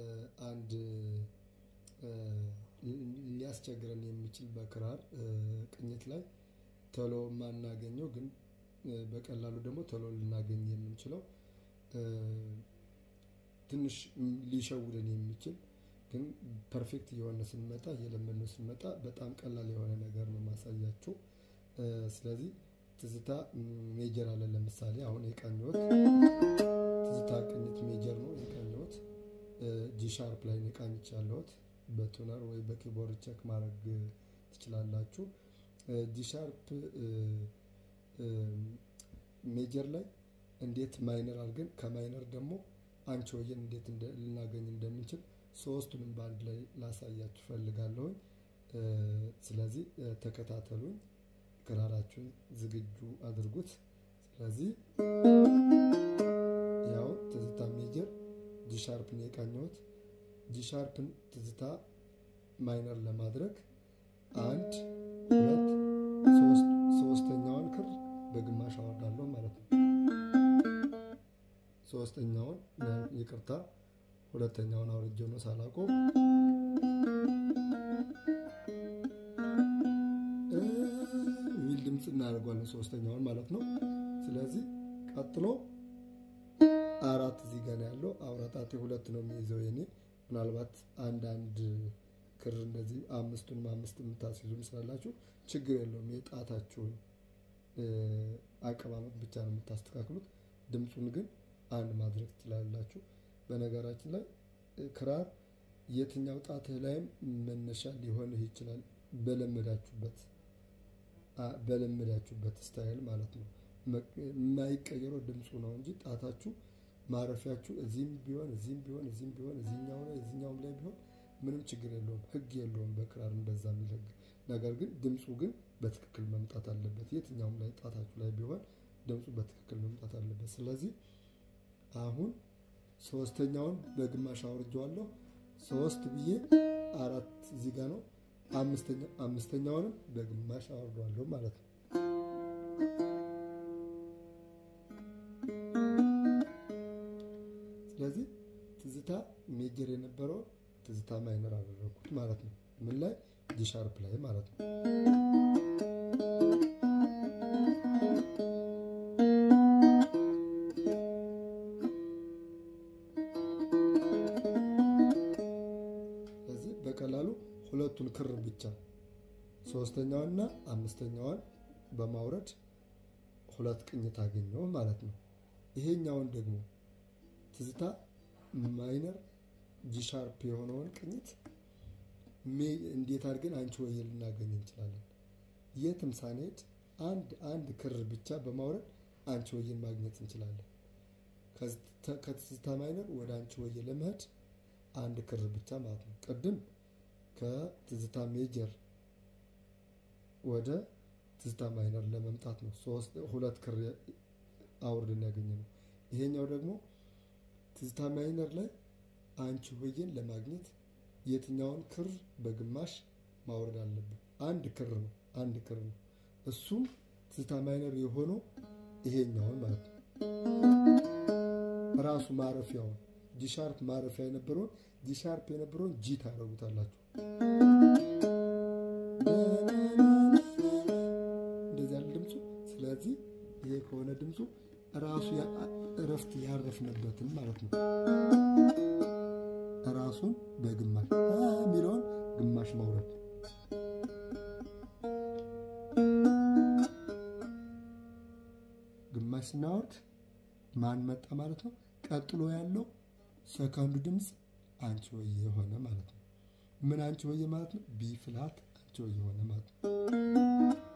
አንድ ሊያስቸግረን የሚችል በክራር ቅኝት ላይ ቶሎ የማናገኘው ግን በቀላሉ ደግሞ ቶሎ ልናገኝ የምንችለው ትንሽ ሊሸውደን የሚችል ግን ፐርፌክት እየሆነ ስንመጣ እየለመድነው ስንመጣ በጣም ቀላል የሆነ ነገር ነው ማሳያችሁ። ስለዚህ ትዝታ ሜጀር አለ። ለምሳሌ አሁን የቃኘሁት ትዝታ ቅኝት ሜጀር ነው የቃኘሁት። ጂ ሻርፕ ላይ ነው የቃኝች ያለሁት። በቱነር ወይ በኪቦርድ ቼክ ማድረግ ትችላላችሁ። ጂ ሻርፕ ሜጀር ላይ እንዴት ማይነር አድርገን ከማይነር ደግሞ አንቺሆዬን እንዴት ልናገኝ እንደምንችል ሶስቱንም በአንድ ላይ ላሳያችሁ ፈልጋለሁኝ። ስለዚህ ተከታተሉኝ። ክራራችሁን ዝግጁ አድርጉት። ስለዚህ ያው ትዝታ ሜጀር ጂ ሻርፕን የቃኘሁት ጂ ሻርፕን ትዝታ ማይነር ለማድረግ አንድ ሁለት ሶስተኛውን ክር በግማሽ አወርዳለሁ ማለት ነው። ሶስተኛውን ይቅርታ፣ ሁለተኛውን አውርጄ ነው ሳላቆም የሚል ድምፅ እናደርጓለን። ሶስተኛውን ማለት ነው። ስለዚህ ቀጥሎ አራት እዚህ ጋር ያለው አውራጣቴ ሁለት ነው የሚይዘው የኔ ምናልባት አንዳንድ ክር እንደዚህ አምስቱንም አምስት የምታስይዙም ስላላችሁ ችግር የለውም። የጣታችሁን አቀማመጥ ብቻ ነው የምታስተካክሉት። ድምፁን ግን አንድ ማድረግ ትችላላችሁ። በነገራችን ላይ ክራር የትኛው ጣትህ ላይም መነሻ ሊሆንህ ይችላል። በለመዳችሁበት በለመዳችሁበት ስታይል ማለት ነው። የማይቀየረው ድምፁ ነው እንጂ ጣታችሁ ማረፊያችሁ እዚህም ቢሆን እዚህም ቢሆን እዚህም ቢሆን እዚህኛው ላይ እዚህኛውም ላይ ቢሆን ምንም ችግር የለውም። ሕግ የለውም በክራር እንደዛ የሚል ሕግ። ነገር ግን ድምፁ ግን በትክክል መምጣት አለበት። የትኛውም ላይ ጣታችሁ ላይ ቢሆን ድምፁ በትክክል መምጣት አለበት። ስለዚህ አሁን ሶስተኛውን በግማሽ አውርጄዋለሁ። ሶስት ብዬ አራት እዚህ ጋር ነው። አምስተኛውንም በግማሽ አወርደዋለሁ ማለት ነው። ስለዚህ ትዝታ ሜጀር የነበረውን ትዝታ ማይነር አደረኩት ማለት ነው። ምን ላይ ጂ ሻርፕ ላይ ማለት ነው። ስለዚህ በቀላሉ ሁለቱን ክር ብቻ ሶስተኛዋንና አምስተኛዋን በማውረድ ሁለት ቅኝት አገኘው ማለት ነው። ይሄኛውን ደግሞ ትዝታ ማይነር ጂ ሻርፕ የሆነውን ቅኝት እንዴት አድርገን አንቺ ሆዬ ልናገኝ እንችላለን? የትም ሳንሄድ አንድ አንድ ክር ብቻ በማውረድ አንቺ ሆዬን ማግኘት እንችላለን። ከትዝታ ማይነር ወደ አንቺ ሆዬ ለመሄድ አንድ ክር ብቻ ማለት ነው። ቅድም ከትዝታ ሜጀር ወደ ትዝታ ማይነር ለመምጣት ነው ሁለት ክር አውርድን ያገኘ ነው። ይሄኛው ደግሞ ትዝታ ማይነር ላይ አንቺ ሆዬን ለማግኘት የትኛውን ክር በግማሽ ማውረድ አለብን? አንድ ክር ነው። አንድ ክር ነው። እሱም ትዝታ ማይነር የሆነው ይሄኛውን ማለት ነው። ራሱ ማረፊያውን ጂ ሻርፕ ማረፊያ የነበረውን ጂ ሻርፕ የነበረውን ጂ ታደርጉታላችሁ። እንደዚህ ያለ ድምፁ። ስለዚህ ይሄ ከሆነ ድምፁ ራሱ እረፍት ያረፍንበትን ማለት ነው። ራሱን በግማሽ የሚለውን ግማሽ ማውረድ ግማሽ ስናወርድ ማን መጣ ማለት ነው። ቀጥሎ ያለው ሰከንዱ ድምፅ አንቺ ሆዬ የሆነ ማለት ነው። ምን አንቺ ሆዬ ማለት ነው? ቢ ፍላት አንቺ ሆዬ የሆነ ማለት ነው።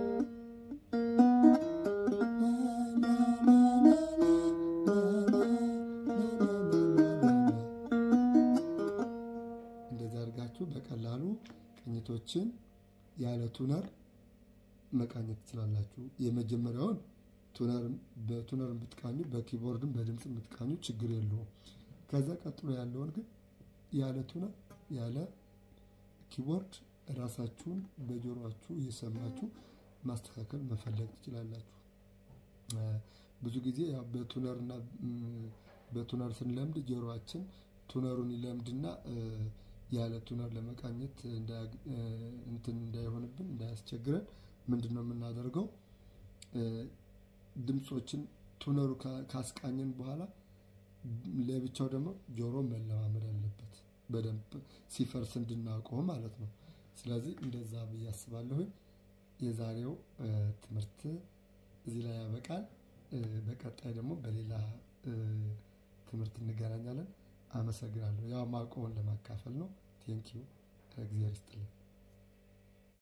እንደዚህ አድርጋችሁ በቀላሉ ቅኝቶችን ያለ ቱነር መቃኘት ትችላላችሁ። የመጀመሪያውን በቱነር ብትቃኙ በኪቦርድም በድምፅ ብትቃኙ ችግር የለውም። ከዛ ቀጥሎ ያለውን ግን ያለ ቱነር ያለ ኪቦርድ ራሳችሁን በጆሮችሁ እየሰማችሁ ማስተካከል መፈለግ ትችላላችሁ። ብዙ ጊዜ በቱነር እና በቱነር ስንለምድ ጆሮአችን ቱነሩን ይለምድና ያለ ቱነር ለመቃኘት እንትን እንዳይሆንብን እንዳያስቸግረን ምንድን ነው የምናደርገው? ድምፆችን ቱነሩ ካስቃኘን በኋላ ለብቻው ደግሞ ጆሮ መለማመድ አለበት በደንብ ሲፈርስ እንድናውቀው ማለት ነው። ስለዚህ እንደዛ ብዬ አስባለሁኝ። የዛሬው ትምህርት እዚህ ላይ ያበቃል። በቀጣይ ደግሞ በሌላ ትምህርት እንገናኛለን። አመሰግናለሁ። ያው ማውቀውን ለማካፈል ነው። ቴንኪዩ። እግዚአብሔር ይስጥልን።